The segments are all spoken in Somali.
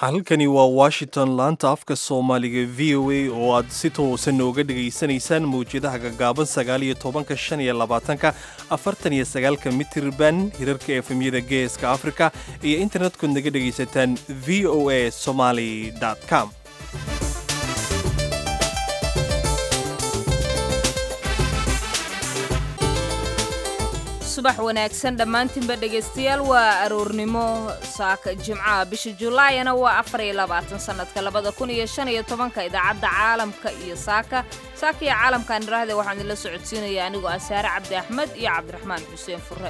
halkani waa washington laanta afka soomaaliga v o a oo aad si toosan nooga dhegaysanaysaan mawjadaha gaggaaban sagaaliyo tobanka shan iyo labaatanka afartan iyo sagaalka mitirban hirarka efemyada geeska afrika iyo internetkood naga dhegaysataan v o a somaly com subax wanaagsan dhammaantiinba dhegaystayaal waa aroornimo saaka jimcaha bisha julaayana waa afar iyo labaatan sannadka labada kun iyo shan iyo tobanka idaacadda caalamka iyo saaka saaka iyo caalamkaan idhaahde waxaan idinla socodsiinaya anigoo ah saare cabdi axmed iyo cabdiraxmaan xuseen fure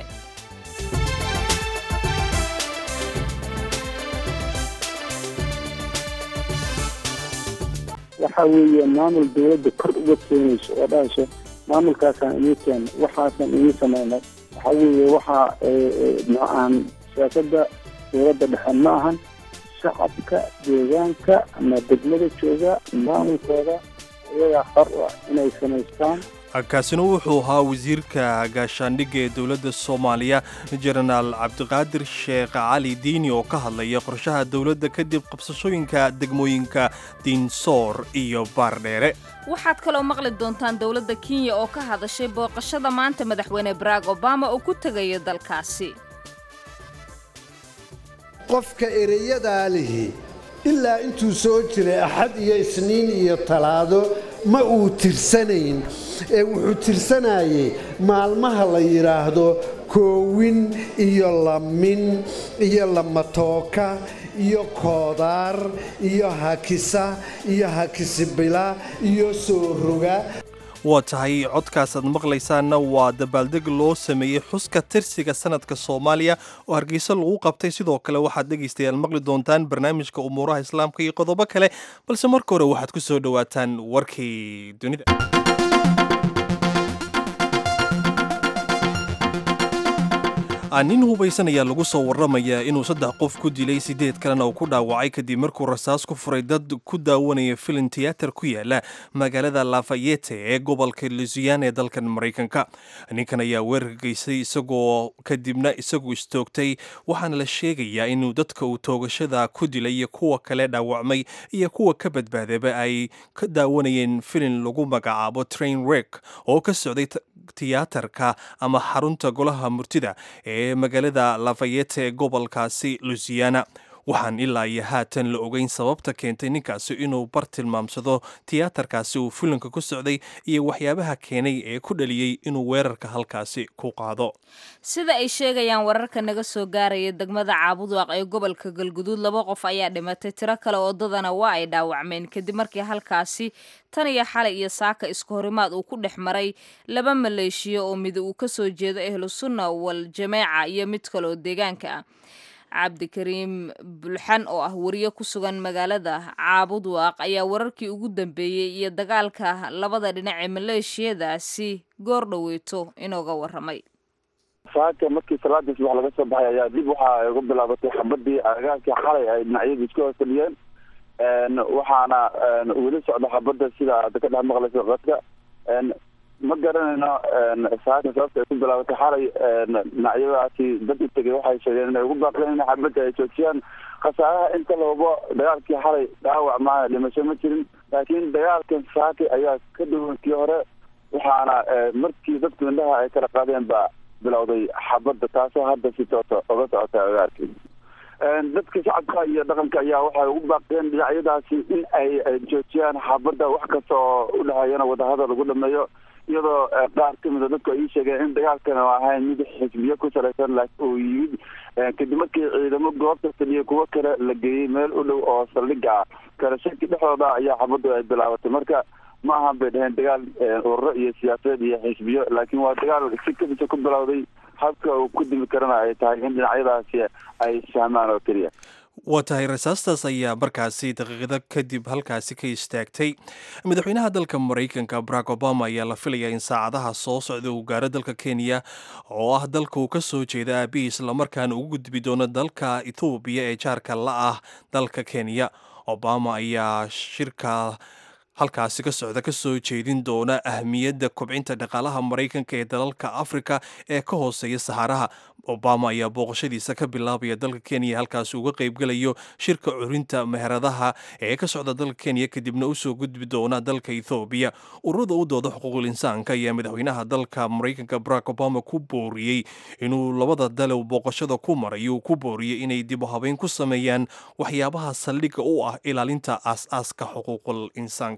waxa weeye maamul dawladda kor uga keenayso oo dhahayso maamulkaasaan inii keena waxaasaan inii samaynay waxa weeye waxaa aan siyaasadda dowladda dhexe ma ahan shacabka deegaanka ama degmada jooga maamulkooda iyagaa qar u ah inay samaystaan kaasina wuxuu ahaa wasiirka gaashaandhigga ee dowladda soomaaliya jenaraal cabdiqaadir sheekh cali diini oo ka hadlaya qorshaha dowladda kadib qabsashooyinka degmooyinka diinsoor iyo baardheere waxaad kaloo maqli doontaan dowladda kenya oo ka hadashay booqashada maanta madaxweyne barack obama oo ku tegayo dalkaasi qofka ereyadaa lihi ilaa intuu soo jiray axad iyo isniin iyo talaado ma uu tirsanayn ee wuxuu tirsanayay maalmaha la yidhaahdo koowin iyo lamin iyo lamatooka iyo koodaar iyo hakisa iyo hakisibila iyo soo roga waa tahay codkaasaad maqlaysaanna waa dabaaldeg loo sameeyey xuska tirsiga sanadka soomaaliya oo hargeysa lagu qabtay sidoo kale waxaad dhegaystayaal maqli doontaan barnaamijka umuuraha islaamka iyo qodobo kale balse marka hore waxaad ku soo dhowaataan warkii dunida nin hubaysan ayaa lagu soo warramayaa inuu saddex qof ku dilay siddeed kalena uu ku dhaawacay kadib markuu rasaas ku furay dad ku daawanaya filin tiyaatar ku yaala magaalada lafayete ee gobolka lusiana ee dalkan maraykanka ninkan ayaa weerarka geystay isagoo kadibna isagu istoogtay waxaana la sheegayaa inuu dadka uu toogashada ku dilay iyo kuwa kale dhaawacmay iyo kuwa ka badbaadaba ay ka daawanayeen filin lagu magacaabo train rek oo ka socday tiyaatarka ama xarunta golaha murtida ee magaalada lafayete ee gobolkaasi lusiana waxaan ilaa iyo haatan la ogeyn sababta keentay ninkaasi inuu bar tilmaamsado tiyaatarkaasi uu filinka ku socday iyo waxyaabaha keenay ee ku dhaliyey inuu weerarka halkaasi ku qaado sida ay sheegayaan wararka naga soo gaaraya degmada caabudaaq ee gobolka galguduud laba qof ayaa dhimatay tiro kale wadadana waa ay dhaawacmeen kadib markii halkaasi tan iyo xalay iyo saaka isku horimaad uu ku dhex maray laba maleeshiyo oo mid uu ka soo jeedo ahlu sunna wal jameeca iyo mid kale oo deegaanka ah cabdikariim bulxan oo ah wariye ku sugan magaalada caabudwaaq ayaa wararkii ugu dambeeyey iyo dagaalka labada dhinac ee maleeshiyadaasi goor dhoweyto inooga warramay saaka markii salaadii subax laga soo baxay ayaa dib waxa uga bilaabatay xabadii agagaarkii xalay ay dhinacyadu isku hoosfadhiyeen waxaana weli socda xabadda sida aad ka dhex maqlayso qadka ma garanayno saaka sababta ay ku bilaabatay xalay dhinacyadaasi dad u tegay waxay sheegeen inay ugu baaqdeen in xabadda ay joojiyaan khasaaraha inta loobo dagaalkii xalay dhaawac maaha dhimasho ma jirin laakiin dagaalkan saaki ayaa ka duwan kii hore waxaana markii dadku indhaha ay kala qaadeen baa bilowday xabadda taasoo hadda si toosa oga socota agaarkii dadka shacabka iyo dhaqanka ayaa waxay ugu baaqdeen dhinacyadaasi in ay joojiyaan xabadda wax kasta oo u dhahayana wadahadal lagu dhameeyo iyadoo qaar ka mida dadku ay ii sheegeen in dagaalkan oo ahayn mid xisbiyo ku salaysan laakiin uu yimid kadib markii ciidamo goobta fadhiya kuwo kale la geeyey meel u dhow oo saldhiga ah kala shaki dhexdooda ayaa xabaddu ay bilaabatay marka ma ahan bay dhaheen dagaal ururo iyo siyaasadeed iyo xisbiyo laakiin waa dagaal si kadisa ku bilowday habka uu ku dimi karana ay tahay in dhinacyadaasi ay fahmaan oo keliya waa tahay rasaastaas ayaa markaasi daqiiqado kadib halkaasi ka istaagtay madaxweynaha dalka maraykanka barack obama ayaa la filayaa in saacadaha soo socda uu gaaro dalka kenya oo ah dalka uu ka soo jeeda aabihii islamarkaana ugu gudbi doono dalka ethoobiya ee jaarka la ah dalka kenya obama ayaa shirka halkaasi ka socda ka soo jeedin doona ahmiyadda kobcinta dhaqaalaha maraykanka ee dalalka afrika ee ka hooseeya saxaaraha obama ayaa booqashadiisa ka bilaabaya dalka kenya halkaasi uga qaybgalayo shirka curinta meheradaha ee ka socda dalka kenya kadibna usoo gudbi doona dalka ethoobiya ururada u dooda xuquuqul insaanka ayaa madaxweynaha dalka maraykanka barack obama ku booriyey inuu labada dalow booqashada ku marayo ku booriyey inay dib u habeyn ku sameeyaan waxyaabaha saldhigga u ah ilaalinta aas-aaska xuquuqul insaanka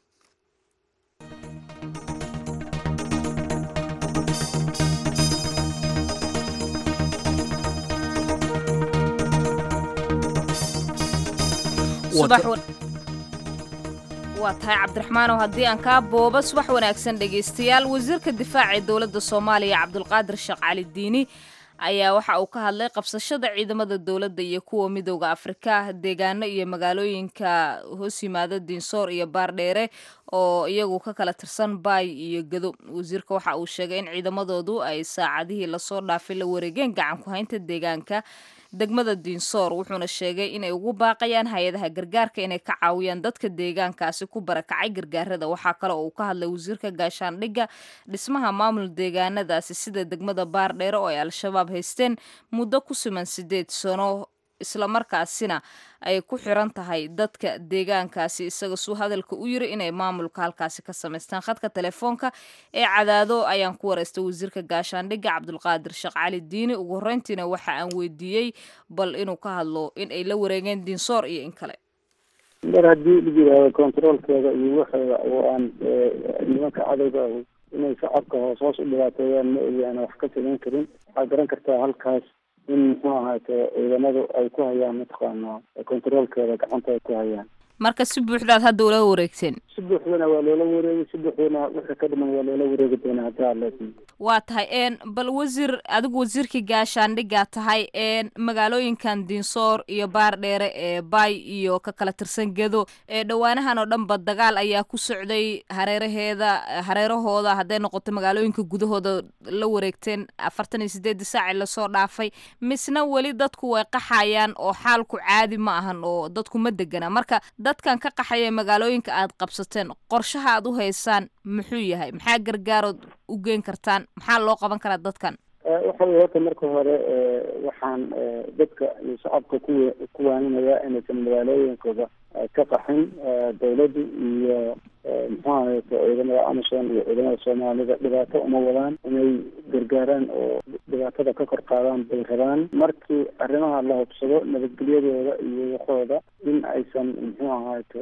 waa tahay cabdiraxmaanow haddii aan kaa booba subax wanaagsan dhegaystayaal wasiirka difaaca ee dowladda soomaaliya cabdulqaadir sheekh cali diini ayaa waxa uu ka hadlay qabsashada ciidamada dowladda iyo kuwa midooda afrika deegaano iyo magaalooyinka hoos yimaada diinsoor iyo baardheere oo iyagu ka kala tirsan baay iyo gado wasiirka waxa uu sheegay in ciidamadoodu ay saacadihii lasoo dhaafay la wareegeen gacan ku haynta deegaanka degmada diinsoor wuxuuna sheegay inay ugu baaqayaan hay-adaha gargaarka inay ka caawiyaan dadka deegaankaasi ku barakacay gargaarada waxaa kale oo uu ka hadlay wasiirka gaashaandhigga dhismaha maamul deegaanadaasi sida degmada baardheere oo ay al-shabaab haysteen muddo ku siman sideed sano islamarkaasina ay ku xiran tahay dadka deegaankaasi isaga suu hadalka u yiri inay maamulka halkaasi ka samaystaan khadka telefoonka ee cadaado ayaan ku wareystay wasiirka gaashaandhigga cabdulqaadir sheekh cali diini ugu horreyntiina waxa aan weydiiyey bal inuu ka hadlo in ay la wareegeen diinsoor iyo in kale mar haddii la yidhaahdo controolkeeda iyo waxeeda oo aan nimanka cadowga inay shacabka hoos hoos u dhibaateeyaan ma ogaana wax ka samayn karin waxaad garan kartaa halkaas in muxuu ahaate ciidamadu ay ku hayaan mataqaana controolkeeda gacanta ay ku hayaan marka si buuxdaad hadda ula wareegteen si buuxdana waa loola wareegay si buuxdana wixii ka dhiman waa loola wareegi doonaa haddii alla waa tahay n bal wasiir adigu wasiirkii gaashaandhiggaa tahay n magaalooyinkan diinsoor iyo baardheere ee baay iyo ka kala tirsan gedo ee dhowaanahan oo dhanba dagaal ayaa ku socday hareeraheeda hareerahooda hadday noqoto magaalooyinka gudahooda la wareegteen afartan iyo sideedii saaci lasoo dhaafay misna weli dadku way qaxayaan oo xaalku caadi ma ahan oo dadku ma degana marka dadkan ka qaxaya magaalooyinka aad qabsateen qorshaha aad u haysaan muxuu yahay maxaa gargaarood u geen kartaan maxaa loo qaban karaa dadkan waxa weye horta marka hore waxaan dadka iyo shacabka ku ku waaninaya inaysan magaalooyinkooda ka qaxin dawladdu iyo muxuu ahayto ciidamada amison iyo ciidamada soomaalida dhibaato uma wadaan inay gargaaraan oo dhibaatada ka kor qaadaan bay rabaan markii arrimaha la hubsado nabadgelyadooda iyo waxooda in aysan muxuu ahayto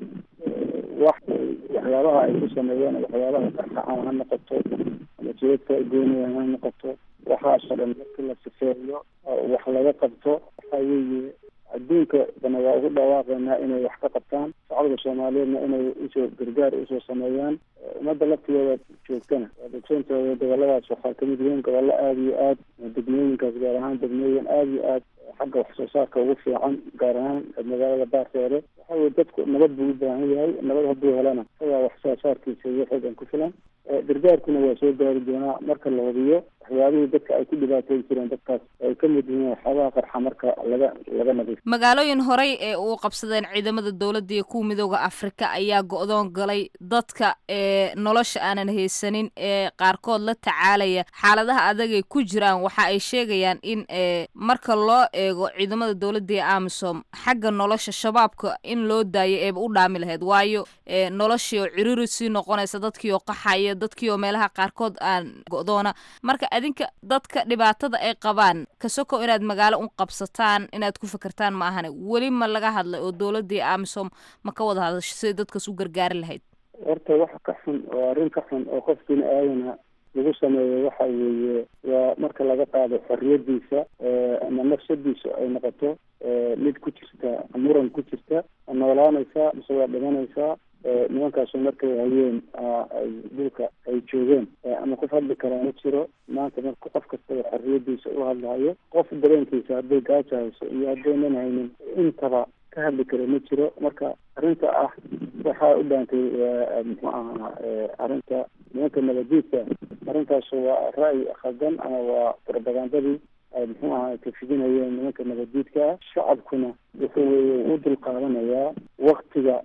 wax waxyaabaha ay ku sameeyeen waxyaabaha qarxacaan ha noqoto ama jeedka ay goynayaan ha noqoto waxaasoo dhan markii la sifeeyo wax laga qabto waxa weeye adduunka dana waa ugu dhawaaqaynaa inay wax ka qabtaan shacabka soomaaliyeedna inay usoo gargaar usoo sameeyaan ummadda laftigeeda joogtana waa dogsoontooda goboladaas waxaa kamid yihiin gobollo aada iyo aad degmooyinkaas gaar ahaan degmooyin aada iyo aad xagga wax soo saarka ugu fiican gaar ahaan magaalada baarteere waxa weye dadku nabad buu u baahan yahay nabad hadduu helana isagaa wax soo saarkiisa iyo xoogan ku filan gargaarkuna waa soo gaari doonaa marka la hubiyo waxyaabihii dadka ay ku dhibaateyn jireen dadkaas ay ka mid yihiin waxyaabaha qarxa marka laga laga nadiif magaalooyin horey ee uu qabsadeen ciidamada dowladda iyo kuwa midooda afrika ayaa go-doon galay dadka ee nolosha aanan haysanin ee qaarkood la tacaalaya xaaladaha adagay ku jiraan waxa ay sheegayaan in marka loo eego ciidamada dowladda ee amisom xagga nolosha shabaabka in loo daayo eeba u dhaami lahayd waayo noloshii oo ciriri sii noqonaysa dadkii oo qaxaya dadkii oo meelaha qaarkood aan go-doona marka adinka dadka dhibaatada ay qabaan kasokow inaad magaalo u qabsataan inaad ku fakertaan ma ahane weli ma laga hadlay oo dowladii amisom ma ka wada hadasho siday dadkaas u gargaari lahayd horta wax ka xun oo arrin ka xun oo qof bini aadana lagu sameeyo waxa weeye waa marka laga qaado xorriyadiisa ama nafsadiisa ay noqoto mid ku jirta muran ku jirta noolaanaysaa mise waa dhimanaysaa nimankaasu markay hayeen ay dhulka ay joogeen ama qof hadli karaa ma jiro maanta marka qof kastaba xorriyadiisa u hadlahayo qof dareenkiisa hadday gaaja hayso iyo haddaynan haynin intaba ka hadli kara ma jiro marka arrinta ah waxaa u dhaantay muxuu ahaa arrinta nimanka nabadiidka arrintaas waa ra'yi khaldan ama waa propagandadii ay muxuu ahaa kafidinayeen nimanka nabadiidka ah shacabkuna wuxuu weye u dulqaadanayaa waktiga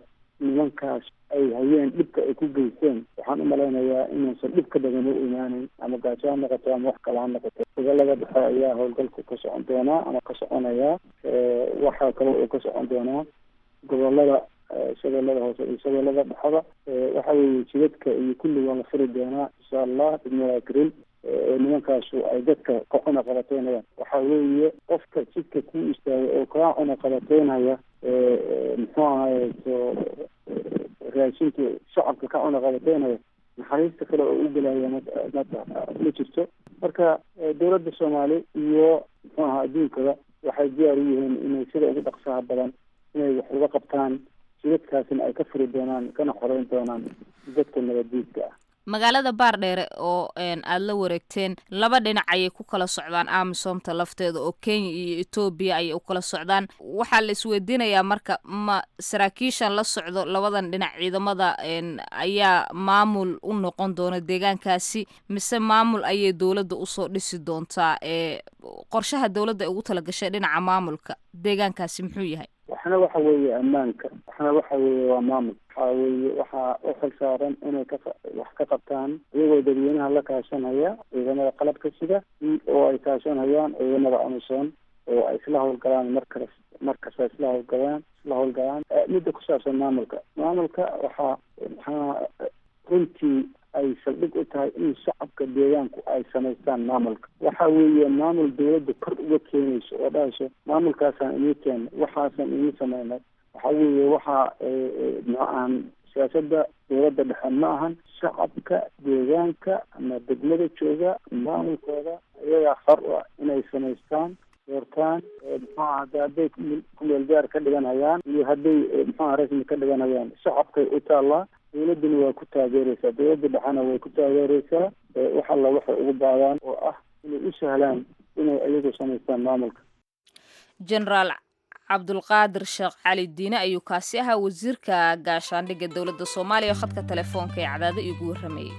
nimankaas ay hayeen dhibka ay ku geysteen waxaan u malaynayaa inuusan dhib ka badan u imaanin ama gaajo ha noqoto ama wax kale ha noqoto gobolada dhexe ayaa howlgalku ka socon doonaa ama ka soconayaa waxaa kale uu ka socon doonaa gobolada shabeellada hoose iyo shabeellada dhexada waxa weeye jidadka iyo kulli waa la furi doonaa insha allah degmada gril nimankaasu ay dadka ka cuna qabateynayaan waxa weeye qofka jidka ku istaagay oo kaa cuna qabateynaya muxuu ahaye so raashinka shacabka ka cuna qabateynaya naxariista kale oo u gelaya ma ma jirto marka dowladda soomaali iyo muxuu aha adduunkaba waxay diyaar u yihiin inay sida ugu dhaqsaha badan inay wax uga qabtaan jidadkaasina ay ka furi doonaan kana xoreyn doonaan dadka nabaddiidka ah magaalada baardheere oo aada la wareegteen laba dhinac ayay ku kala socdaan amisomta lafteeda oo kenya iyo etoobiya ayay u kala socdaan waxaa la isweydiinayaa marka ma saraakiishan la socdo labadan dhinac ciidamada ayaa maamul u noqon doona deegaankaasi mise maamul ayay dowladda usoo dhisi doontaa ee qorshaha dowladda ay ugu talagashay dhinaca maamulka deegaankaasi muxuu yahay waxna waxa weeye ammaanka waxna waxa weeye waa maamul waxa weeye waxaa u xil saaran inay ka wax ka qabtaan iyagoo dadweynaha la kaashanaya ciidamada qalabka sida oo ay kaashanayaan ciidamada amisom oo ay isla howlgalaan markas markasta isla howlgalaan isla howlgalaan midda ku saabsan maamulka maamulka waxaa maxaa runtii ay saldhig u tahay in shacabka deegaanku ay samaystaan maamulka waxa weeye maamul dawladda kor uga keenayso oo dhahayso maamulkaasaan inii keena waxaasaan inii sameynay waxa weeye waxaa ma-aan siyaasada dowladda dhexe ma ahan shacabka deegaanka ama degmada jooga maamulkooda iyagaa xor u ah inay samaystaan doortaan muxuaha hade hadday kumeel gaar ka dhiganhayaan iyo hadday muxuaha rasmi ka dhiganhayaan shacabkay u taallaa dowladduna waa ku taageereysaa dowladda dhexena way ku taageereysaa wax alla waxay ugu baadaan oo ah inay u sahlaan inay iyagu samaystaan maamulka generaal cabdulqaadir sheekh cali diine ayuu kaasi ahaa wasiirka gaashaandhigga dowladda soomaaliya oo khadka telefoonka ee cadaado iigu warramayay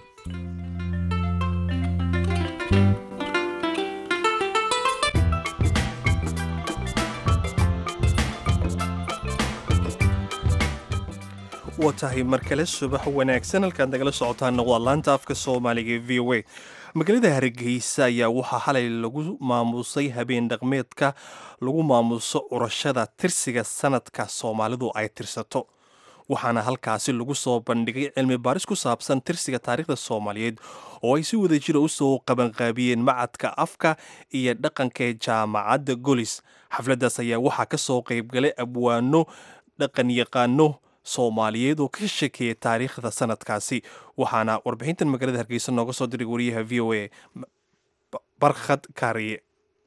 waa tahay mar kale subax wanaagsan halkaad nagala socotaana waa laanta afka soomaaliga ee v o a magaalada hargeysa ayaa waxaa xalay lagu maamusay habeen dhaqmeedka lagu maamuso curashada tirsiga sanadka soomaalidu ay tirsato waxaana halkaasi lagu soo bandhigay cilmi baaris ku saabsan tirsiga taariikhda soomaaliyeed oo ay si wadajira u soo qabanqaabiyeen macadka afka iyo dhaqanka ee jaamacadda golis xafladdaas ayaa waxaa ka soo qaybgalay abwaano dhaqan yaqaano soomaaliyeed oo ka shekeeya taariikhda sanadkaasi waxaana warbixintan magaalada hargeysa nooga soo diray wariyaha v o a barkhad kaariye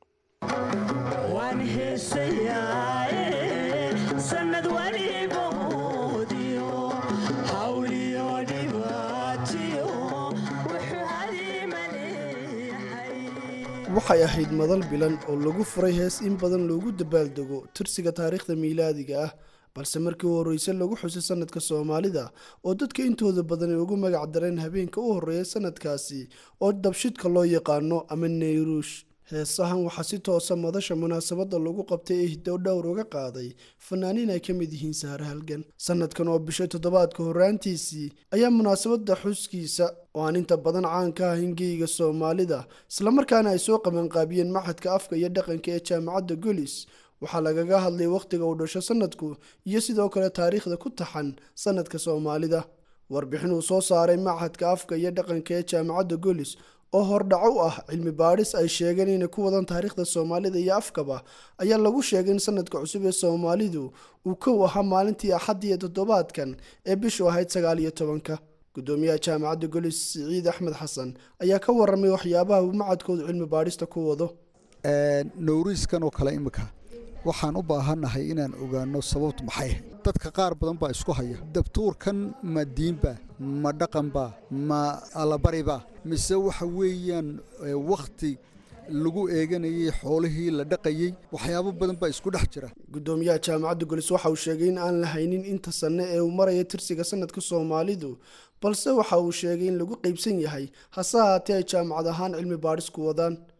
waxay ahayd madal bilan oo lagu furay hees in badan loogu dabaaldego tirsiga taariikhda miilaadiga ah balse markii u horreyse lagu xusay sanadka soomaalida oo dadka intooda badan ay ugu magac dareen habeenka u horreeya sanadkaasi oo dabshidka loo yaqaano ama neyruush heesahan waxaa si toosa madasha munaasabadda lagu qabtay ee hiddo dhowr uga qaaday fanaaniin ay ka mid yihiin sahre halgan sanadkan oo bishay toddobaadka horraantiisii ayaa munaasabadda xuskiisa oo aan inta badan caan ka ahayn geyga soomaalida islamarkaana ay soo qabanqaabiyeen maxadka afka iyo dhaqanka ee jaamacadda golis waxaa lagaga hadlay wakhtiga uu dhasho sanadku iyo sidoo kale taariikhda ku taxan sanadka soomaalida warbixin uu soo saaray machadka afka iyo dhaqanka ee jaamacadda golis oo hordhaco u ah cilmi baadhis ay sheegeen inay ku wadaan taariikhda soomaalida iyo afkaba ayaa lagu sheegay in sanadka cusub ee soomaalidu uu kow ahaa maalintii axad iyo toddobaadkan ee bishu ahayd sagaal iyo tobanka gudoomiyaha jaamacadda golis siciid axmed xasan ayaa ka waramay waxyaabaha uu macadkoodu cilmi baadhista ku wado nowriiskan oo kale imika waxaan u baahannahay inaan ogaano sababtu maxay dadka qaar badan baa isku haya dabtuurkan ma diinba ma dhaqanba ma allabariba mise waxa weeyaan wakhti lagu eeganayay xoolihii la dhaqayey waxyaabo badan baa isku dhex jira gudoomiyaha jaamacadda golis waxa uu sheegay in aan la haynin inta sanne ee uu maraya tirsiga sanadka soomaalidu balse waxa uu sheegay in lagu qaybsan yahay hase haatee ay jaamacad ahaan cilmi baadhis ku wadaan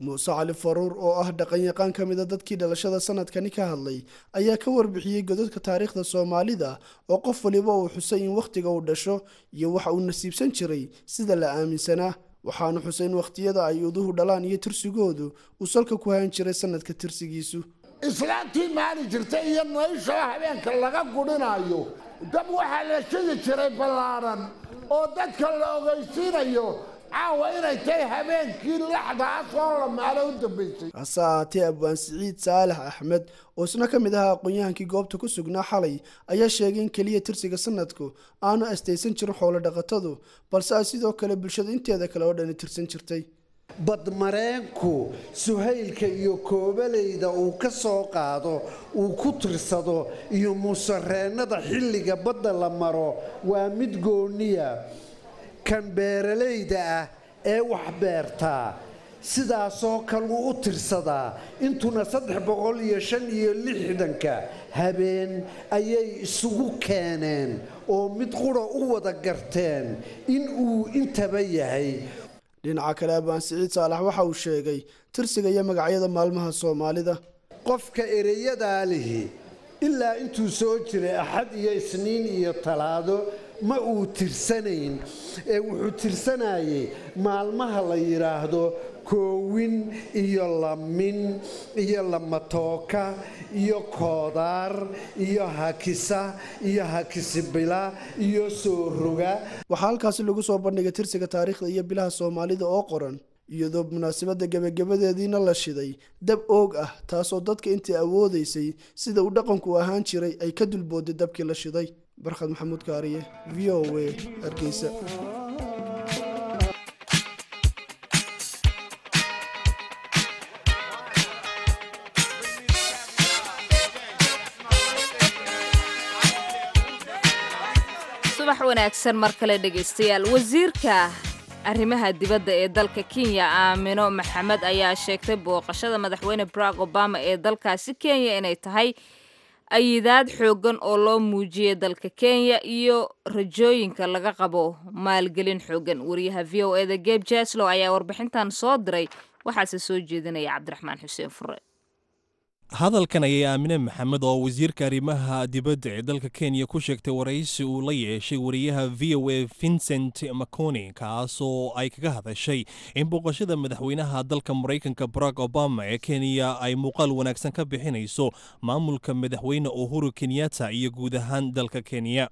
muuse cali faruur oo ah dhaqanyaqaan ka mida dadkii dhalashada sanadkani ka hadlay ayaa ka warbixiyey godadka taariikhda soomaalida oo qof waliba uu xusay in wakhtiga uu dhasho iyo waxa uu nasiibsan jiray sida la aaminsanaa waxaanu xusay in wakhtiyada ay uduhu dhalaan iyo tirsigoodu uu salka ku hayan jiray sanadka tirsigiisu islaantii maali jirta iyo noloshoo habeenka laga gudhinayo dab waxaa la shidi jiray ballaadhan oo dadka la ogeysiinayo caawa inay tahay habeenkii laxdaas oo la maalo u dambaysay hase ahaatee abwaan siciid saalax axmed oo isna ka mid ahaa aqoon-yahankii goobta ku sugnaa xalay ayaa sheegay in keliya tirsiga sanadku aanu astaysan jirin xoolo dhaqatadu balse ay sidoo kale bulshada inteeda kale oo dhani tirsan jirtay badmareenku suhaylka iyo koobaleyda uu ka soo qaado uu ku tirsado iyo musareennada xilliga badda la maro waa mid gooniya kan beeralayda ah ee wax beertaa sidaasoo kaluu u tirsadaa intuna saddex boqol iyo shan iyo lixdanka habeen ayay isugu keeneen oo mid qura u wada garteen in uu intaba yahay dhinaca kale abaan siciid saalax waxa uu sheegay tirsiga iyo magacyada maalmaha soomaalida qofka ereyadaa lihi ilaa intuu soo jiray axad iyo isniin iyo talaado ma uu tirsanayn ee wuxuu tirsanayay maalmaha la yidhaahdo koowin iyo lamin iyo lamatooka iyo koodaar iyo hakisa iyo hakisibila iyo soo roga waxaa halkaasi lagu soo bandhigay tirsiga taariikhda iyo bilaha soomaalida oo qoran iyadoo munaasabadda gebagabadeediina la shiday dab oog ah taasoo dadka intii awoodaysay sida uu dhaqanku ahaan jiray ay ka dulbooday dabkii la shiday barkhad maxamuud kaariye v o a hargeysa subax wanaagsan mar kale dhegaystayaal wasiirka arrimaha dibadda ee dalka kenya aamino maxamed ayaa sheegtay booqashada madaxweyne barack obama ee dalkaasi kenya inay tahay ayidaad xooggan oo loo muujiyay dalka kenya iyo rajooyinka laga qabo maalgelin xooggan wariyaha v o eda geb jaslow ayaa warbixintan soo diray waxaase soo jeedinaya cabdiraxmaan xuseen fure hadalkan ayay aamine maxamed oo wasiirka arrimaha dibadda ee dalka kenya ku sheegtay waraysi uu la yeeshay wariyaha v o a vincent maconi kaasoo ay kaga hadashay in booqashada madaxweynaha dalka maraykanka barack obama ee kenya ay muuqaal wanaagsan ka bixinayso maamulka madaxweyne uhuru kenyatta iyo guud ahaan dalka kenya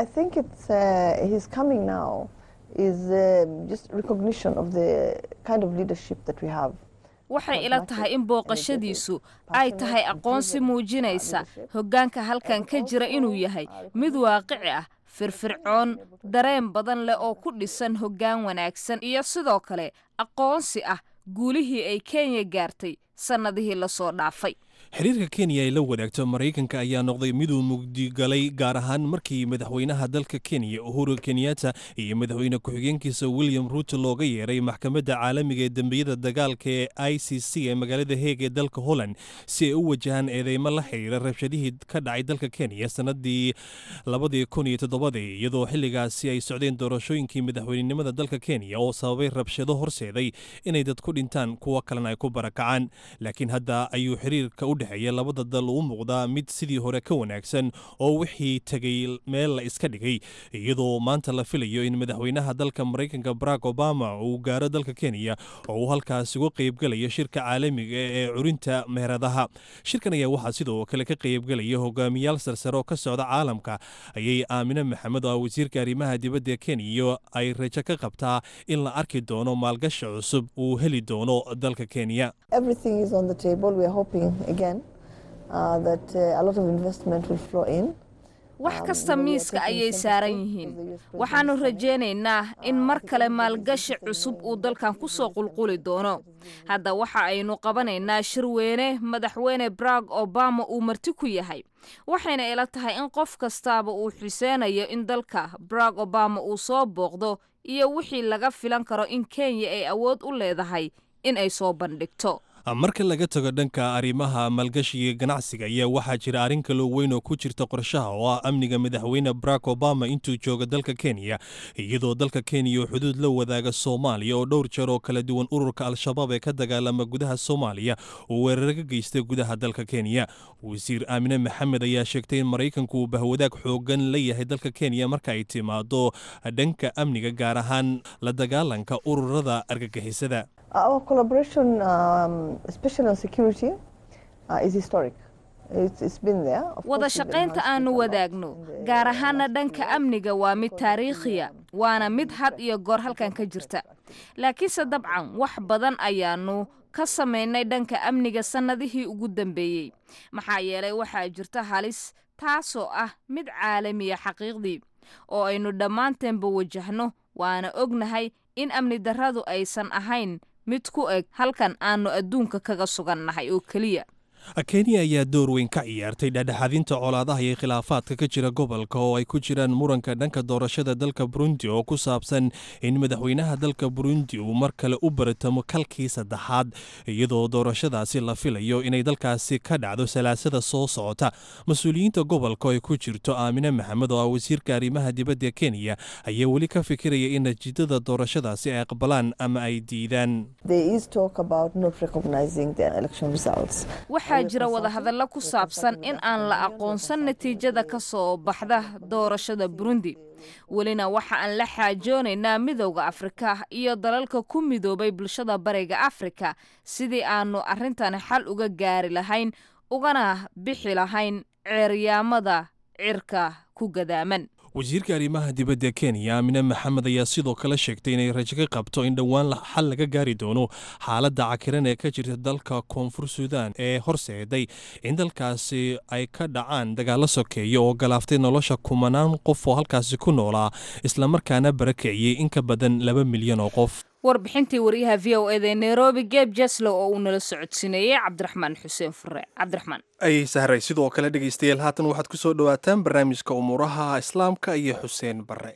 waxay ila tahay in booqashadiisu ay tahay aqoonsi muujinaysa hoggaanka halkan ka jira inuu yahay mid waaqici ah firfircoon dareen badan leh oo ku dhisan hoggaan wanaagsan iyo sidoo kale aqoonsi ah guulihii ay kenya gaartay sannadihii lasoo dhaafay xiriirka kenya ay la wadaagto maraykanka ayaa noqday miduu mugdigalay gaar ahaan markii madaxweynaha dalka kenya uhuru kenyatta iyo madaxweyne ku-xigeenkiisa william ruuto looga yeeray maxkamadda caalamiga ee dembiyada dagaalka ee i c c ee magaalada heeg ee dalka holland si ay u wajahaan eedeymo la xiriira rabshadihii ka dhacay dalka kenya sannadii labadii kun iyo toddobadii iyadoo xilligaasi ay socdeen doorashooyinkii madaxweynenimada dalka kenya oo sababay rabshado horseeday inay dad ku dhintaan kuwo kalena ay ku barakacaan laakiin hadda ayuu xiriirka u dhexeeya labada dal uu muuqdaa mid sidii hore ka wanaagsan oo wixii tegay meel la iska dhigay iyadoo maanta la filayo in madaxweynaha dalka maraykanka barack obama uu gaaro dalka kenya oo uu halkaas uga qaybgelayo shirka caalamiga ee curinta meheradaha shirkan ayaa waxaa sidoo kale ka qaybgelaya hogaamiyaal sarsare oo ka socda caalamka ayay aamine maxamed oo wasiirka arrimaha dibadda kenya ay rajo ka qabtaa in la arki doono maalgashi cusub uu heli doono dalka kenya wax kasta miiska ayay saaran yihiin waxaannu rajaynaynaa in mar kale maalgashi cusub uu dalkan ku soo qulquli doono hadda waxa aynu qabanaynaa shirweyne madaxweyne barack obama uu marti ku yahay waxayna ila tahay in qof kastaaba uu xuseynayo in dalka barack obama uu soo booqdo iyo wixii laga filan karo in kenya ay awood u leedahay in ay soo bandhigto marka laga tago dhanka arrimaha maalgashiga ganacsiga ayaa waxaa jira arrin kaloo weyn oo ku jirta qorshaha oo ah amniga madaxweyne barack obama intuu jooga dalka kenya iyadoo dalka kenya oo xuduud la wadaaga soomaaliya oo dhowr jeer oo kala duwan ururka al-shabaab ee ka dagaalama gudaha soomaaliya uu weerar ka geystay gudaha dalka kenya wasiir aamine maxamed ayaa sheegtay in maraykanku uu bahwadaag xoogan la yahay dalka kenya marka ay timaado dhanka amniga gaar ahaan la dagaalanka ururada argagixisada Our collaboration, um, especially on security, uh, is historic. It's, it's been there. Of wada course, we've shaqaynta enhanced aanu it a lot wadaagno in the gaar last ahaana few dhanka years. amniga waa mid taariikhiya waana mid had iyo goor halkan ka jirta laakiinse dabcan wax badan ayaanu ka samaynay dhanka amniga sannadihii ugu dambeeyey maxaa yeelay waxaa jirta halis taasoo ah mid caalamiya xaqiiqdii oo aynu dhammaanteenba wajahno waana ognahay in amni darradu aysan ahayn mid ku eg halkan aanu adduunka kaga sugannahay oo keliya kenya ayaa door weyn ka ciyaartay dhexdhexaadinta colaadaha iyo khilaafaadka ka jira gobolka oo ay ku jiraan muranka dhanka doorashada dalka burundi oo ku saabsan in madaxweynaha dalka burundi uu mar kale u baratamo kalkii saddexaad iyadoo doorashadaasi la filayo inay dalkaasi ka dhacdo salaasada soo socota mas-uuliyiinta gobolka oo ay ku jirto aamine maxamed oo ah wasiirka arrimaha dibadda kenya ayaa weli ka fikiraya in natiijada doorashadaasi ay aqbalaan ama ay diidaan There is talk about not recognizing the election results. waxaa jira wadahadallo ku saabsan in aan la aqoonsan natiijada ka soo baxda doorashada burundi welina waxa aan la xaajoonaynaa midowda afrika iyo dalalka ku midoobay bulshada bariga afrika sidii aanu arrintani xal uga gaari lahayn ugana bixi lahayn ceeryaamada cirka ku gadaaman wasiirka arrimaha dibadda kenya aamine maxamed ayaa sidoo kale sheegtay inay rajo ka qabto in dhowaan la- xal laga gaari doono xaaladda cakiran ee ka jirta dalka koonfur suudaan ee horseeday in dalkaasi ay ka dhacaan dagaallo sokeeya oo galaaftay nolosha kumanaan qof oo halkaasi ku noolaa islamarkaana barakiciyey in ka badan laba milyan oo qof warbixintii wariyaha v o eda ee nairobi geb jeslow oo uu nala socodsiineeyey cabdiraxmaan xuseen fure cabdiraxmaan ay sahray sidoo kale dhegaystayaal haatan waxaad ku soo dhowaataan barnaamijka umuuraha islaamka iyo xuseen bare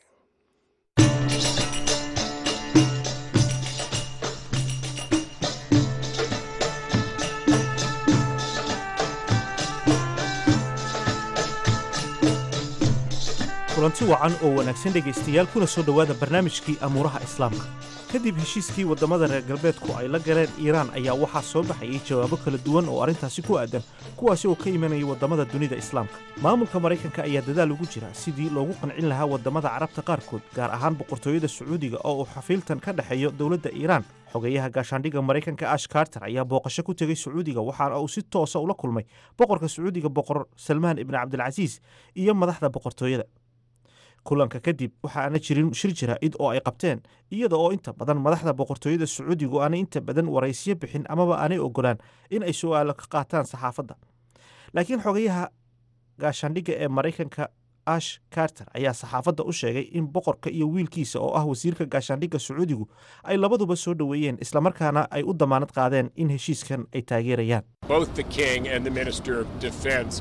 kulanti wacan oo wanaagsan dhegaystayaal kuna soo dhowaada barnaamijkii amuuraha islaamka kadib heshiiskii waddamada reer galbeedku ay la galeen iiraan ayaa waxaa soo baxayay jawaabo kala duwan oo arrintaasi ku aadan kuwaasi oo ka imanaya waddamada dunida islaamka maamulka maraykanka ayaa dadaal ugu jira sidii loogu qancin lahaa waddamada carabta qaarkood gaar ahaan boqortooyada sacuudiga oo uu xafiiltan ka dhexeeyo dowladda iiraan xogeyaha gaashaandhigga maraykanka ash carter ayaa booqasho ku tegey sacuudiga waxaana uu si toosa ula kulmay boqorka sacuudiga boqor salmaan ibni cabdilcasiis iyo madaxda boqortooyada kulanka kadib waxa aana jirin shir jaraa'id oo ay qabteen iyada oo inta badan madaxda boqortooyada sacuudigu aanay inta badan waraysiyo bixin amaba aanay ogolaan in ay su'aalo ka qaataan saxaafadda laakiin xogayaha gaashaandhigga ee maraykanka ash carter ayaa saxaafadda u sheegay in boqorka iyo wiilkiisa oo ah wasiirka gaashaandhigga sacuudigu ay labaduba soo dhoweeyeen islamarkaana ay u damaanad qaadeen in heshiiskan ay taageerayaan Both the king and the minister of defense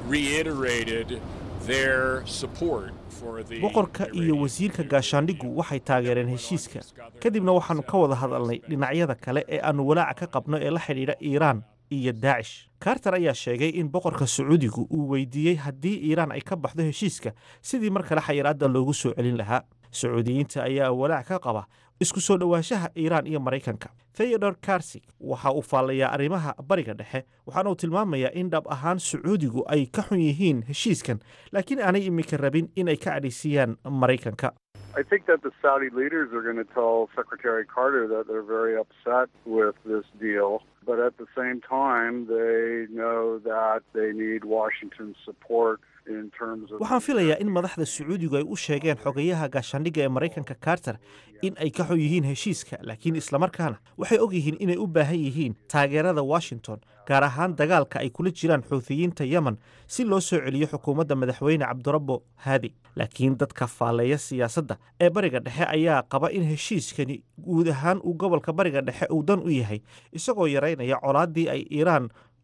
reiterated their support for the boqorka iyo wasiirka gaashaandhiggu waxay taageereen heshiiska kadibna waxaannu ka wada hadalnay dhinacyada kale ee aannu walaaca ka qabno ee la xidhiidha iiraan iyo daacish carter ayaa sheegay in boqorka sacuudigu uu weydiiyey haddii iiraan ay ka baxdo heshiiska sidii mar kale xayiraadda loogu soo celin lahaa sacuudiyiinta ayaa walaac ka qaba isku soo dhowaanshaha iiraan iyo maraykanka theodor karsig waxa uu faallayaa arrimaha bariga dhexe waxaana uu tilmaamayaa in dhab ahaan sacuudigu ay ka xun yihiin heshiiskan laakiin aanay iminka rabin in ay ka cadhaysiyaan maraykanka I think that the Saudi leaders are going to tell Secretary Carter that they're very upset with this deal. But at the same time, they know that they need Washington's support in terms of. waxaan filayaa in madaxda sacuudigu ay u sheegeen xogayaha gaashaandhigga ee maraykanka carter in ay ka xun yihiin heshiiska laakiin islamarkaana waxay og yihiin inay u baahan yihiin taageerada washington gaar ahaan dagaalka ay kula jiraan xuuthiyiinta yemen si loo soo celiyo xukuumadda madaxweyne cabdirabbo haadi laakiin dadka faalleeya siyaasadda ee bariga dhexe ayaa qaba in heshiiskani guud ahaan uu gobolka bariga dhexe uu dan u yahay isagoo yaraynaya colaaddii ay iiraan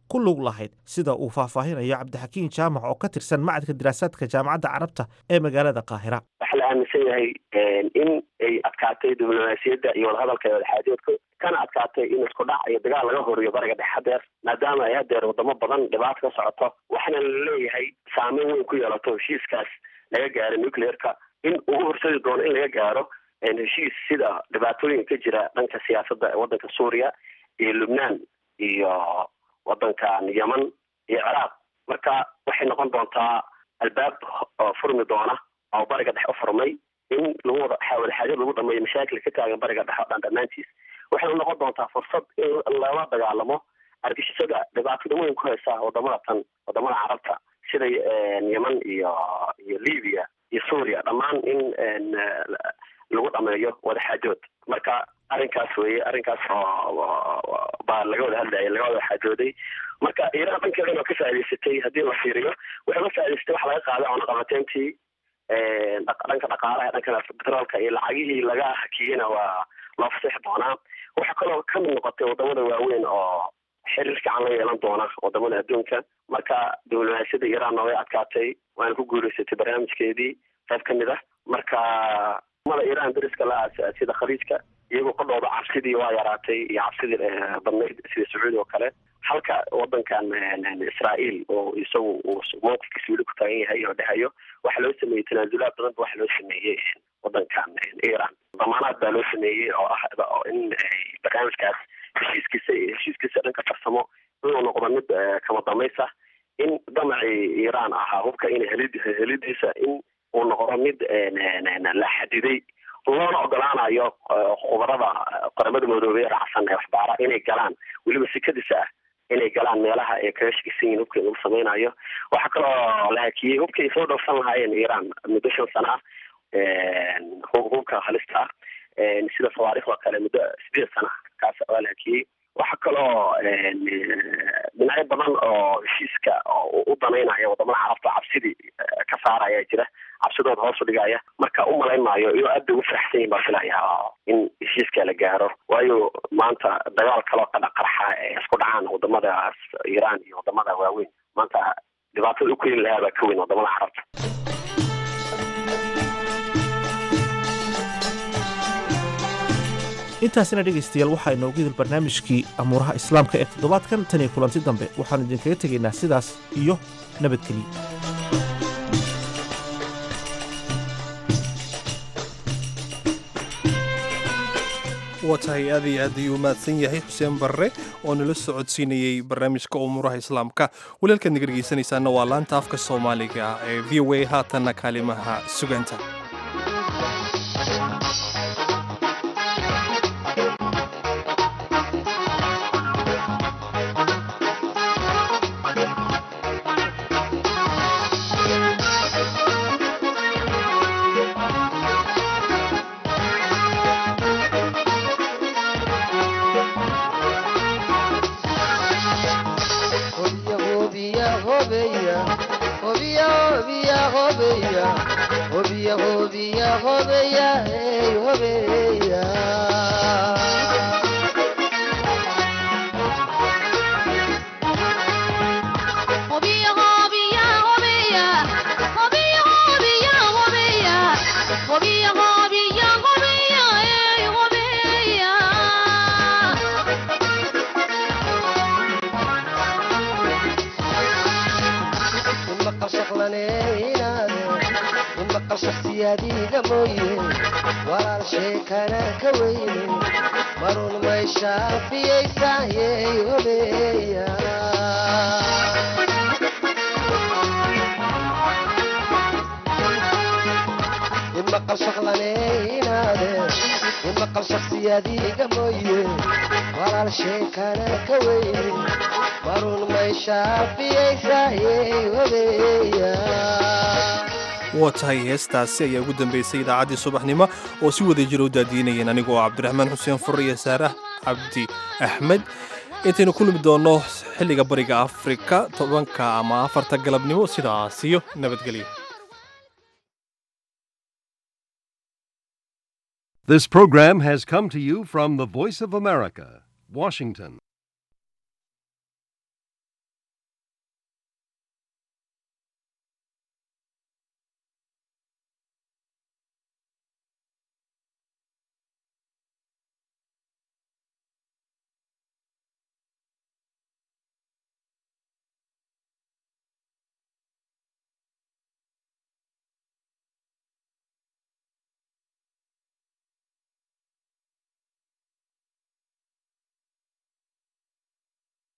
ku lug lahayd sida uu faahfaahinayo cabdixakiin jaamac oo ka tirsan macadka diraasaadka jaamacadda carabta ee magaalada qaahira waxaa la aaminsan yahay in ay adkaatay diblomaasiyadda iyo wadahadalka wadaxaajoodka kana adkaatay in isku dhac iyo dagaal laga horiyo bariga dhexe hadeer maadaama ay hadeer wadamo badan dhibaato ka socoto waxaana la leeyahay saameyn weyn ku yeelato heshiiskaas laga gaaro nucleerka in ugu horsadi doono in laga gaaro heshiis sida dhibaatooyinka ka jira dhanka siyaasadda waddanka suuriya iyo lubnaan iyo waddankan yeman iyo ciraaq marka waxay noqon doontaa albaab furmi doona oo bariga dhexe u furmay in lagu wada wadaxaajad lagu dhameeyo mashaakil ka taagan bariga dhexe o dhan dhammaantiis waxay noqon doontaa fursad in lala dagaalamo argixisada dhibaatada weyn ku haysa wadamada tan wadamada carabta sida yeman iyo iyo libya iyo suuriya dhammaan in lagu dhameeyo wadaxaajood marka arrinkaas weye arrinkaas baa laga wada hadlaya laga wada xaajooday marka iiraan dhankeedana ka faa'idaysatay haddii la fiiriyo waxay ka faa'idaysatay waxa laga qaaday cunaqabateyntii dhanka dhaqaalaha dhanka petroolka iyo lacagihii laga hakiyena waa loo faseexi doonaa waxaa kaloo kamid noqotay wadamada waaweyn oo xiriir fiican la yeelan doona wadamada adduunka marka diblomaasiyadda iiraanna way adkaatay waana ku guuleysatay barnaamijkeedii qayb ka mid ah marka mada iiraan dariska la sida khaliijka iyagoo qodhooda cabsidii waa yaraatay iyo cabsidii badnayd sida sacuudi oo kale halka wadankan israael oo isagu uu mowqifkiisa weli ku taagan yahay oo dhahayo waxaa loo sameeyey tanaasulaad badan ba waxaa loo sameeyey wadankan iran damaanaad baa loo sameeyey oo ah in barnaamijkaas heshiiskiisa heshiiskiisa dhanka farsamo inuu noqdo mid kama damaysa in damacii iran ahaa hubka in helid helidiisa in uu noqdo mid la xadiday loona ogolaanayo khubarada qaramada midoobey ee raacsan ee waxbaara inay galaan weliba sikadiisa ah inay galaan meelaha ay kaga shakisan yihin hubka in lagu samaynayo waxaa kaloo la hakiyey hubka ay soo dhowrsan lahaayeen iran muddo shan sana ah hubka halista ah sida fawaariikh oo kale muddo sideed sana kaas waa la hakiyey waxaa kaloo dhinacyo badan oo heshiiska u danaynaya wadamada carabta cabsidii ka saaraya jira cabsidooda hoos u dhigaya marka u malayn maayo iyoo aad bay ugu faraxsan yihin baa filaya in heshiiska la gaaro waayo maanta dagaal kaloo ka qarxa ee isku dhacaan wadamadaas iiraan iyo wadamada waaweyn maanta dhibaatada u keeni lahaa baa ka weyn wadamada carabta intaasina dhegaystayaal waxaa inoogu idil barnaamijkii amuuraha islaamka ee toddobaadkan tan iyo kulanti dambe waxaanu idinkaga tegaynaa sidaas iyo nabadgelyo waa tahay aad iyo aad ayuu mahadsan yahay xuseen barre oo nala socodsiinayey barnaamijka umuuraha islaamka walaalkaad naga dhegaysanaysaana waa laanta afka soomaaliga ee v o a haatanna kaalimaha suganta shakhsiyaadiida mooye walaal sheekana ka weyne marun may shaafiyaysaayey hobeeya imaqal shaqlaneynaade imaqal shakhsiyaadiiga mooye walaal sheekana ka weyne marun may shaafiyaysaayey hobeeya waa tahay heestaasi ayaa ugu dambaysay idaacaddii subaxnimo oo si wada jira u daadiinayeen anigoo cabdiraxmaan xuseen fur iyo saarah cabdi axmed intaynu ku lumi doonno xilliga bariga afrika tobanka ama afarta galabnimo sidaasiyo nabadgelyo This program has come to you from the Voice of America, Washington.